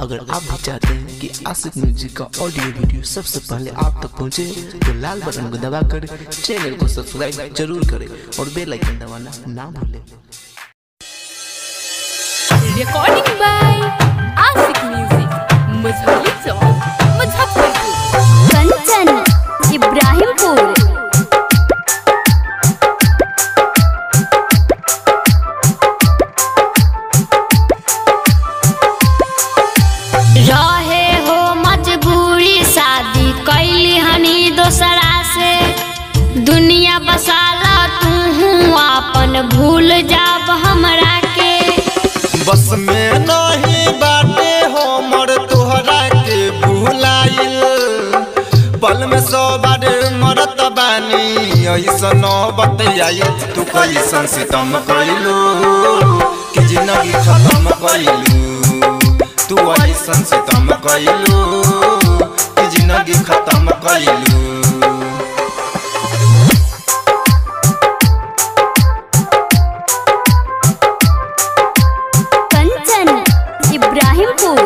अगर आप भी चाहते हैं कि आशिक म्यूजिक का ऑडियो वीडियो सबसे पहले आप तक पहुंचे तो लाल बटन को दबाकर चैनल को सब्सक्राइब जरूर करें और बेल आइकन दबाना ना भूलें Recording by Asik Music, Mazhali Song, Muzaffarpur. Kanchan Ibrahimpur रहे हो मजबूरी शादी कैली हनी दोसरा से दुनिया बसाला तू अपन भूल जाब हमरा के बस में नहीं बाटे हमर तोहरा के भुलाइल पल में सौ बार मरत बानी ऐसन बतियाई तू कैसन सितम कैलू कि जिंदगी खत्म कैलू तू ऐसन सितम कैलू कि जिंदगी खत्म कैलू कंचन इब्राहिमपुर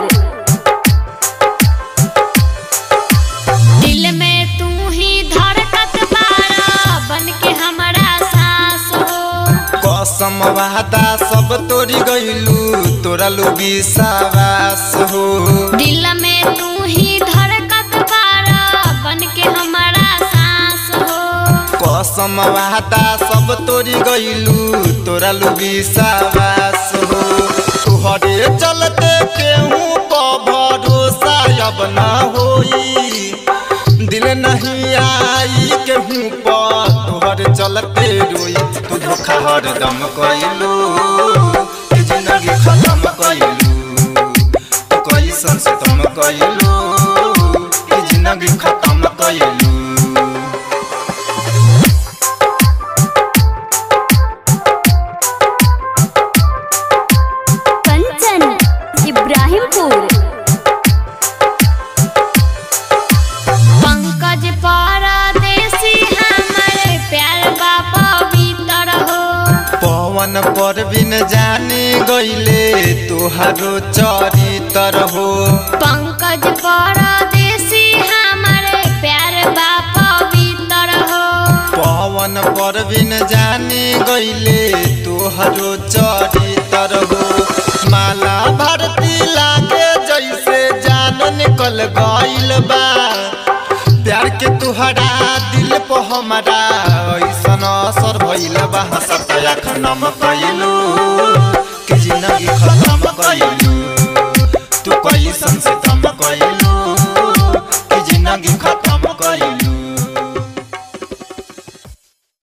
दिल में तू ही धड़कत बारा बन के हमरा सास हो कसम वादा सब तोरी गइलू तोरा लोगी सावास हो दिल में तू ही धड़कत बारा बन के हमरा सास हो कसम वादा सब तोरी गइलू तोरा लोगी सावास हो तुहरे चलते केहू पर भरोसा अब ना होई दिल नहीं आई केहू पर तोहरे चलते रोई तू धोखा हरदम कइलू कि जिंदगी खत्म कइलू तू कैसन से तुम कइलू कि जिंदगी खत्म कइलू कंचन इब्राहिमपुर पंकज परदेसी हमर प्यार बाबा भीतर हो पवन पर बिन जाने गईले तोहारो चरितर हो पंकज परदेसी हमर प्यार बाबा भीतर हो पवन पर बिन जाने गईले तोहारो चरितर हो माला भारती लागे जैसे जान निकल गईल बा प्यार के तुहरा दिल पर हमारा ऐसन असर भइल बा हसत आँख नमक